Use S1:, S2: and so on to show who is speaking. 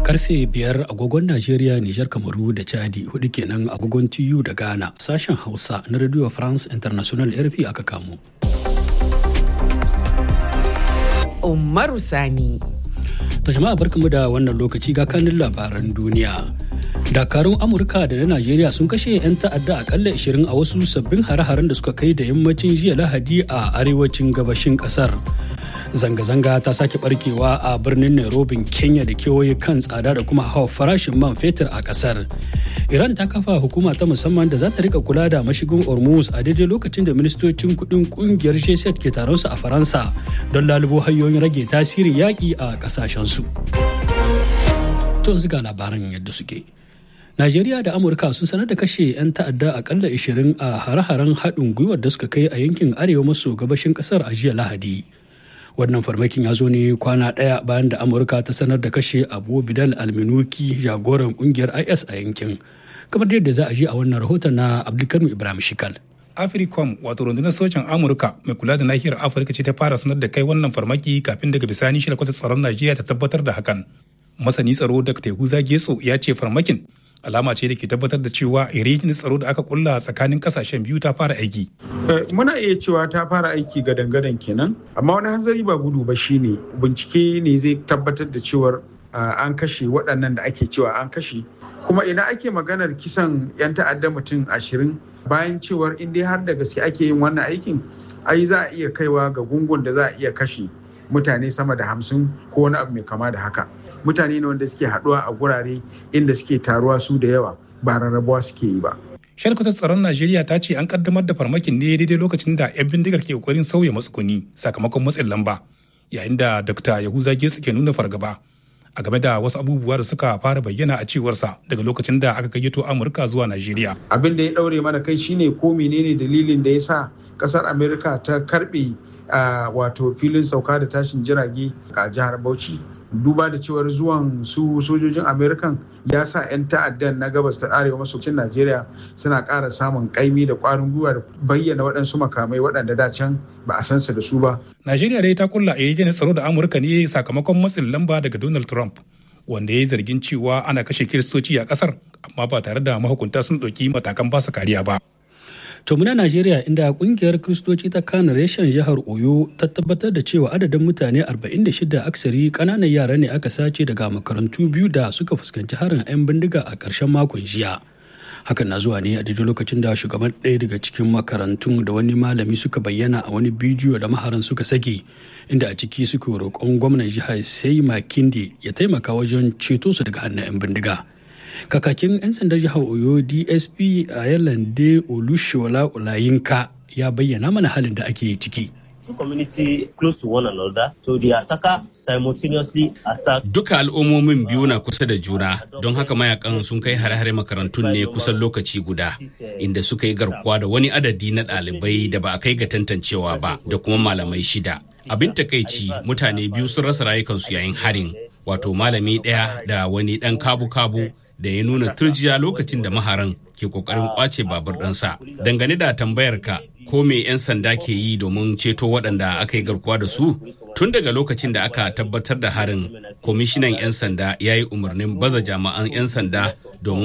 S1: karfe biyar agogon Najeriya, Nijar, Kamaru da Chadi hudu kenan agogon TU da Ghana sashen Hausa na Radio France International RFI aka kamo.
S2: Umaru Sani.
S1: Ta jama'a barkamu da wannan lokaci ga kanin labaran duniya. Dakarun Amurka da na Najeriya sun kashe 'yan ta'adda akalla 20 a wasu sabbin hare-haren da suka kai da yammacin jiya Lahadi a arewacin gabashin kasar. Zanga-zanga ta sake barkewa a birnin Nairobi, Kenya da kewaye kan tsada da kuma hawa farashin man fetur a kasar. Iran ta kafa hukuma ta musamman da za ta rika kula da mashigin Hormuz a daidai lokacin da ministocin kudin kungiyar G7 ke taron su a Faransa don lalubo hanyoyin rage tasirin yaƙi a ƙasashensu. To yanzu ga labaran yadda suke. Najeriya da Amurka sun sanar da kashe 'yan ta'adda akalla 20 a hare-haren haɗin gwiwar da suka kai a yankin arewa maso gabashin ƙasar a jiya Lahadi. Wannan farmakin ya zo ne kwana ɗaya bayan da Amurka ta sanar da kashe Abu Bidal Alminuki jagoran ƙungiyar IS a yankin. Kamar yadda za a ji a wannan rahoton na Abdulkarim Ibrahim Shikal.
S3: africom wato rundunar sojan amurka mai kula da nahiyar afirka ce ta fara sanar da kai wannan farmaki kafin daga bisani shi kwata tsaron najeriya ta tabbatar da hakan masani tsaro da tehuza getso ya ce farmakin alama ce da ke tabbatar da cewa irin tsaro da aka kulla tsakanin kasashen biyu ta fara aiki
S4: muna iya cewa ta fara aiki ga dangadan kenan amma wani hanzari ba gudu ba shine bincike ne zai tabbatar da cewar an kashe waɗannan da ake cewa an kashe kuma ina ake maganar kisan 'yan ta'adda mutum ashirin bayan cewar in dai har da gaske ake yin wannan aikin ai za a iya kaiwa ga gungun da za a iya kashe mutane sama da hamsin ko wani abu mai kama da haka mutane ne wanda suke haɗuwa a gurare inda suke taruwa su da yawa ba rarrabuwa suke yi ba
S3: shalkwatar tsaron najeriya ta ce an kaddamar da farmakin ne daidai lokacin da 'yan bindigar ke kokarin sauya matsuguni sakamakon matsin lamba yayin da dr yahuza getsu ke nuna fargaba a game da wasu abubuwa da suka fara bayyana a cewarsa daga lokacin da aka gayyato amurka zuwa najeriya
S4: abin da ya daure mana kai shine ko menene dalilin da ya sa kasar amerika ta karbe wato filin sauka da tashin jirage a jihar bauchi duba da cewar zuwan su sojojin amerikan ya sa 'yan ta'addan na gabas ta arewa maso cin najeriya suna ƙara samun kaimi da ƙwarin gwiwa da bayyana waɗansu makamai waɗanda da can ba a san su da su ba
S3: najeriya dai ta kulla a yayin tsaro da amurka ne sakamakon matsin lamba daga donald trump wanda ya yi zargin cewa ana kashe kiristoci a ƙasar amma ba tare da mahukunta sun ɗauki matakan basu kariya ba
S1: To muna Najeriya inda kungiyar Kristoci ta kana reshen jihar Oyo ta tabbatar da cewa adadin mutane 46 aksari kananan yara ne aka sace daga makarantu biyu da suka fuskanci harin 'yan bindiga a ƙarshen makon jiya. Hakan na zuwa ne a daidai lokacin da shugaban ɗaya daga cikin makarantun da wani malami suka bayyana a wani bidiyo da maharan suka sake inda a ciki suka roƙon gwamnan jihar sai Makinde ya taimaka wajen ceto su daga hannun 'yan bindiga. kakakin 'yan sandar jihar oyo dsp a yalande olushola olayinka ya bayyana mana halin da ake ciki
S5: community close to one another so the attacker simultaneously attacked
S6: duka al'ummomin biyu na kusa da juna don haka mayakan sun kai hare-hare makarantun ne kusan lokaci guda inda suka yi garkuwa da wani adadi na ɗalibai da ba a kai ga tantancewa ba da kuma malamai shida abin takaici mutane biyu sun rasa rayukansu yayin harin wato malami ɗaya da wani ɗan kabu-kabu da ya nuna turjiya lokacin da maharan ke kokarin kwace babur ɗansa. Dangane da tambayarka ko me 'yan sanda ke yi domin ceto waɗanda aka yi garkuwa da su? Tun daga lokacin da aka tabbatar da harin, kwamishinan 'yan sanda ya yi umarnin baza jami'an 'yan sanda